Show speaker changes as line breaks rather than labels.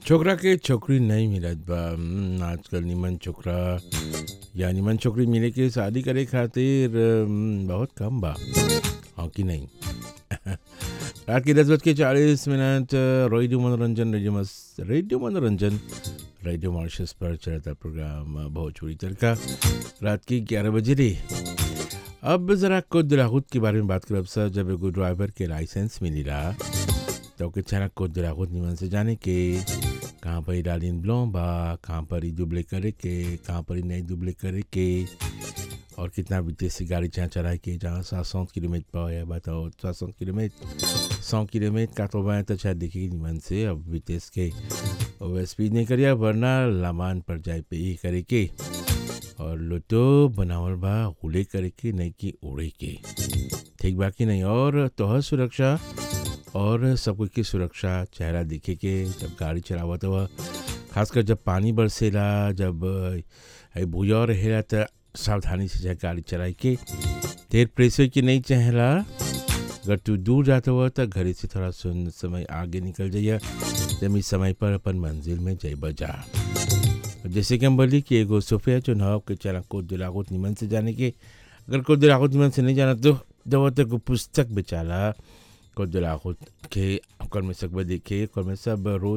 छोकरा के छोकरी नहीं मिलत बा हम्म, आजकल निमन छोकरा या निमन छोकरी मिले के शादी करे खातिर हम्म, बहुत कम बा हाँ कि नहीं रात के दस बज के चालीस मिनट रेडियो मनोरंजन रेडियो मस रेडियो मनोरंजन रेडियो मॉरिशस पर चलता प्रोग्राम भोजपुरी तड़का रात के ग्यारह बजे रे अब ज़रा खुद राहुत के बारे में बात करब सर जब एगो ड्राइवर के लाइसेंस मिली रहा तो के चना खुद राहुत निमन से जाने के कहाँ पर डालिन ब्लों बा कहाँ पर ही दुबले करे के कहाँ पर ही नहीं दुबले करे के और कितना विदेशी गाड़ी जहाँ चलाए के जहाँ सात सौ किलोमीटर पर है बताओ सात सौ किलोमीटर सौ किलोमीटर का तो मैं तो शायद देखी निमन से अब विदेश के ओवर स्पीड नहीं करिए वरना लामान पर जाए पे ही करे के और लुटो बनावल बा उड़े करे के नहीं कि उड़े के ठीक बा कि नहीं और तोहर सुरक्षा और सब कुछ की सुरक्षा चेहरा दिखे के जब गाड़ी चलावत हुआ खासकर जब पानी बरसेला जब अ, भूया रहेला त सावधानी से जाए गाड़ी चलाई के देर प्रेशर की नहीं चहला अगर तू दूर जाता हुआ तो घरे से थोड़ा सुन समय आगे निकल जाइए जब इस समय पर अपन मंजिल में जय बजा जैसे कि हम बोली कि एगो सोफिया चुनाव के चला को दिलागोत निमन से जाने के अगर को दिलागोत निमन से नहीं जाना तो दवा तक पुस्तक बेचाला को दिलागोत के ओकर में सकबा देखे ओकर में सब रोज